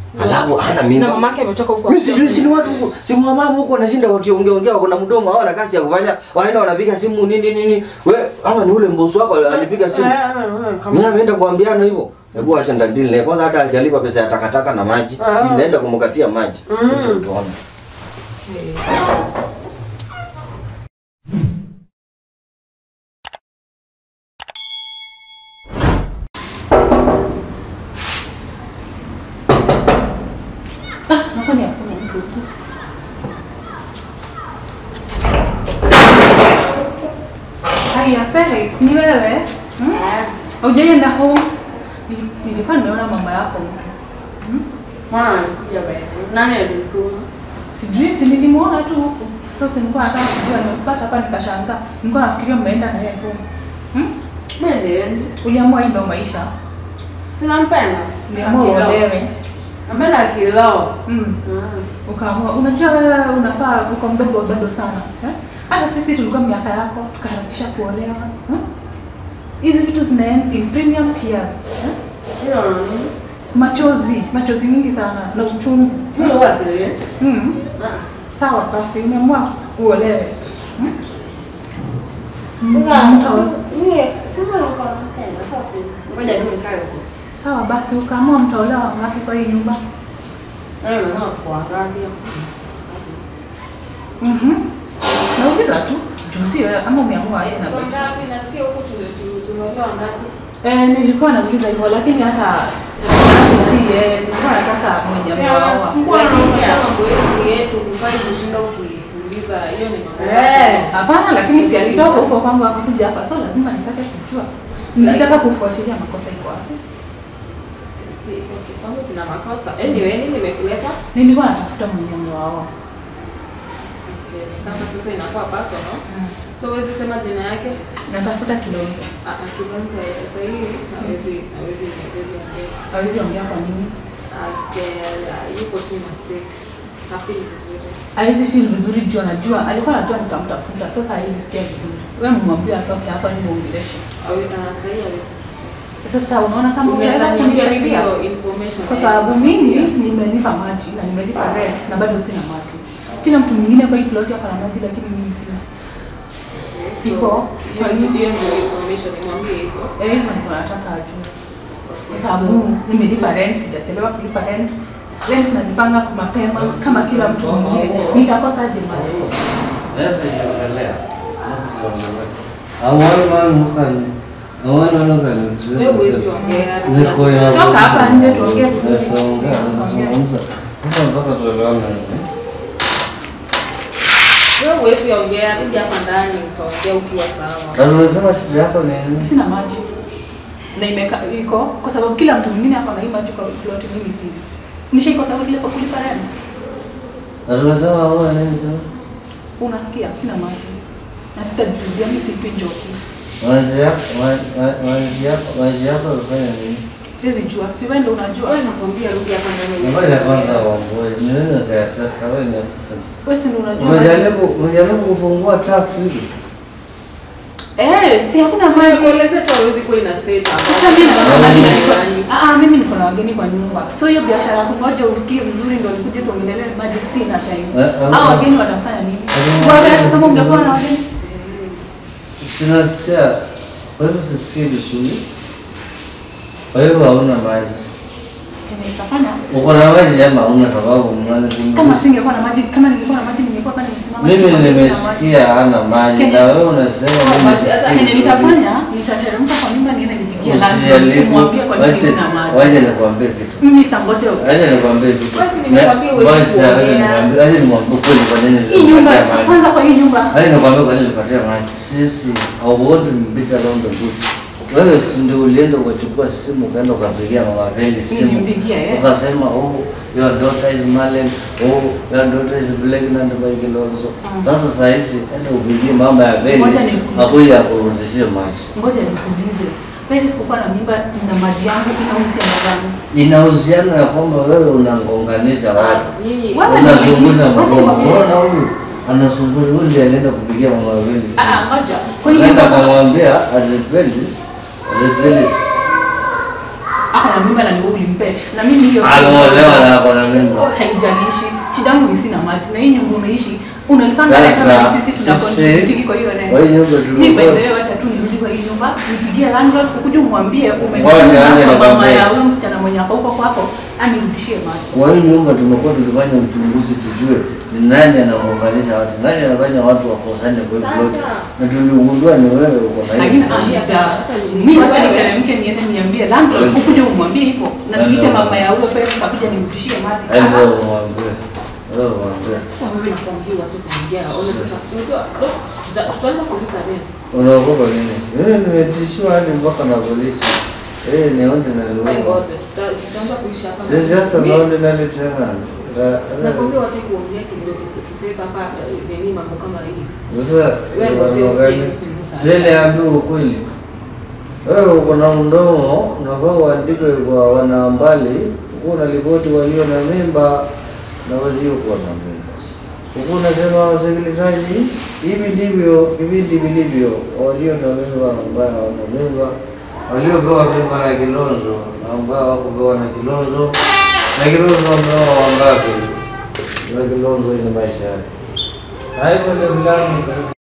Alafu hana Na mimba. mamake ametoka huko. Mimi sijui si ni watu huko, si mama huko wanashinda wakiongea ongea wako na mdomo hawana kazi ya kufanya. Wanaenda wanapiga simu nini nini. We ama ni ule mbosi wako alipiga simu. Mimi ameenda kuambiana hivyo. Hebu acha ndadili naye kwanza hata hajalipa pesa ya takataka na maji. Ah. Inaenda kumkatia maji. Mm. Tucho tuone. Ah, nakuwa ni hakuna mtu huku. Haya, Paris, ni wewe? Hmm? Haujaenda home? Nil- Nilikuwa nimeona mama yako. Hmm? Mwana alikuja baadaye. Nani alimtuma? Sijui si nilimwona tu huku. Sasa nilikuwa nataka kujua nimepata hapa nikashangaa. Nilikuwa nafikiria mmeenda na yeye home. Hmm? Mimi siendi. Uliamua hii ndio maisha. Sina mpenda. Uliamua uolewe. Napenda kilao. Mm. Ukaamua, unajua wewe unafaa uko mdogo bado sana. Eh? Hata sisi tulikuwa miaka yako tukaharakisha kuolewa. Hmm? Hizi vitu zinaenda in premium tears. Eh? Hiyo nani? Machozi, machozi mingi sana na uchungu. Mimi huwa siendi. Mm. Sawa basi umeamua uolewe. Hmm? Sasa Mta- mimi sema niko nampenda. Sasa ngoja tu nikae huko. Sawa basi ukaamua mtaolewa ngapi kwa hii nyumba? Eh, mama kuangalia. Mhm. Nauliza tu, juu si wewe ama umeamua yeye na wewe. Ngapi nasikia huko tumeolewa ngapi? Eh, nilikuwa nauliza hivyo lakini hata si yeye, nilikuwa nataka mwenye ameoa. Eh. Hapana, lakini si alitoka huko kwangu akakuja hapa, so lazima nitake kujua. Nilitaka kufuatilia makosa iko wapi. kuna makosa. Anyway, nini nimekuleta? Nilikuwa natafuta mwenye ameoa. Okay, ni kama sasa inakuwa personal. So huwezi sema jina yake? Natafuta Kilonzo. Ah, ah, Kilonzo sasa hivi hawezi hawezi hawezi ongea. Hawezi ongea kwa nini? Asikia yuko tu na stakes. Hafeel vizuri. Hawezi feel vizuri juu anajua, alikuwa anajua nitamtafuta. Sasa hawezi sikia vizuri. Wewe mmwambie atoke hapa ni muongeleshe. Awe ah, sasa hivi hawezi. Sasa unaona kama unaweza Unaweza niambia kunisaidia? hiyo information. Kwa sababu mimi nimelipa maji na nimelipa rent na bado sina maji. Kila mtu mwingine kwa hii plot hapa na maji lakini mimi sina. So, Iko. hiyo hiyo ndio information nimwambie hivyo. Eh, hivyo ndio nataka ajue. Kwa sababu nimelipa rent, sijachelewa kulipa rent. Rent nalipanga kwa mapema kama kila mtu mwingine. Nitakosaje maji? Wewe huwezi ongea. Toka hapa nje tuongee vizuri. Sasa nataka tuelewane. Wewe huwezi ongea, rudi hapa ndani utaongea ukiwa sawa. Na unasema shida yako ni nini? Sina maji. Na imeka iko kwa sababu kila mtu mwingine hapa na hii maji kwa plot mimi sina. Nishaiko sababu kile kwa kulipa rent. Na tunasema wewe nini sasa? Unasikia sina maji. Na sitajirudia mimi sipi njoki. Maji yako, maji yako, maji yako unafanya nini? Siwezi jua. Si wewe ndio unajua. Wewe nakwambia rudi hapa ndani. Ngoja kwanza waongoe. Ni nini unataka wewe ni sasa? Wewe si ndio unajua. maji. Umejaribu, umejaribu kufungua tap hivi? Eh, si hakuna maji. Kueleze tu hawezi kuwa ina stage hapa. Sasa mimi niko na wageni Ndani. kwa Ah ah, mimi niko na wageni kwa nyumba. So hiyo biashara yako ngoja usikie vizuri ndio nikuje tuongelee maji sina time. Eh, eh, Hao eh. wageni wanafanya nini? Eh, Bwana eh, kama eh, mngekuwa na wageni. Sinasikia. Kwa hivyo sisikii vizuri. Kwa hivyo hauna maji. Kenye nitafanya Uko na maji ama hauna sababu mnane kama singekuwa na maji kama ningekuwa na maji ningekuwa pale nimesimama. Mimi nikikwambia sina nimesikia hana maji Kenye- na wewe unasema mimi Basi hata sisikii kenye vizuri. nitafanya nitateremka kwa nyumba niende nipigie na Usijaribu. kumwambia kwa nini Wacha- sina maji. Wacha nikwambie kitu. Mimi sitangoje Acha nikwambie kitu. Basi nimekwambia huwezi Wacha- kuongea. acha nikwambie- acha nikwambie kweli kwa nini hii nyumba nilipatia maji. kwanza kwa hii nyumba Acha nikwambie kwa nini nilipatia maji. Sisi hauoni beat around the bush. Wewe si ndio ulienda ukachukua simu ukaenda ukapigia mama Veli simu. Nilimpigia, eh. Ukasema oh your daughter is Marlene. Oh your daughter is pregnant by Kilonzo. Sasa saa hizi enda upigie mama ya Veli Ngoja nikuulize. akuja akurudishie maji. ngoja nikuulize. Mimi sikukuwa na mimba na maji yangu inahusiana gani? Ina uhusiano ya kwamba wewe unagonganisha watu. Nyinyi Wacha Unazungusha nikwambie, wacha mdomo. nikwambie. Unaona huyu anazungusha huyu ndiye alienda kupigia mama Veli simu. Ah, ngoja. Kwa hiyo Nenda nyumba akamwambia arepelis, arepelis. ako na mimba na ni wewe ulimpe na mimi hiyo si- Ameolewa na ako na mimba. haijalishi shida yangu ni sina maji na hii nyumba unaishi unalipanga Sasa, rent ama ni sisi tuna sisi- contribute kwa hiyo rent kwa hii nyumba mimi tumekuwa- by the way wacha tu nirudi kwa hii nyumba nipigie landlord ukuje umwambie Ngoja, umenituma ngoja kwa mama nikwambie. ya huyo msichana mwenye ako huko kwako anirudishie maji Kwa hii nyumba tumekuwa tukifanya uchunguzi tujue ni nani anamuunganisha watu, nani anafanya watu wakosane kwa hii plot, na tuligundua ni wewe uko na lakini hiyo. shida mimi wacha niteremke niende niambie landlord ukuje umwambie hivyo na tuite mama ya huyo pesa akuja nirudishie maji Hapo mwambie. Wewe mwambie. Sasa wewe nakwambia wacha kuongea. Ona sasa. Unajua tuta- tutaanza kulipa rent. Unaogopa nini? Mimi nimetishiwa hadi mpaka na polisi. Eh, ni ordinary Fine, wewe. ngoja. Tuta- Tutaanza kuishi hapa. This is just an Mimi- ordinary tenant. Ra- ra- Nakwambia wacha kuongea kidogo tusi- tuseme hapa eh, nini mambo kama hii. Sasa Wewe ngoja mambo usikie gani? tusimgusa. Sile ambiwe ukweli. Wewe uko na mdomo, unafaa uandike kwa wanambali, uko na ripoti walio na mimba na wasiokuwa na mimba. Huku unasema wasikilizaji, hivi ndivyo vipindi vilivyo, walio na mimba ambayo hawana mimba, waliopewa mimba na kilonzo na ambao hawakupewa na kilonzo, na kilonzo wameoa wangapi? Na kilonzo ni maisha yake. Na hivyo ndio filamu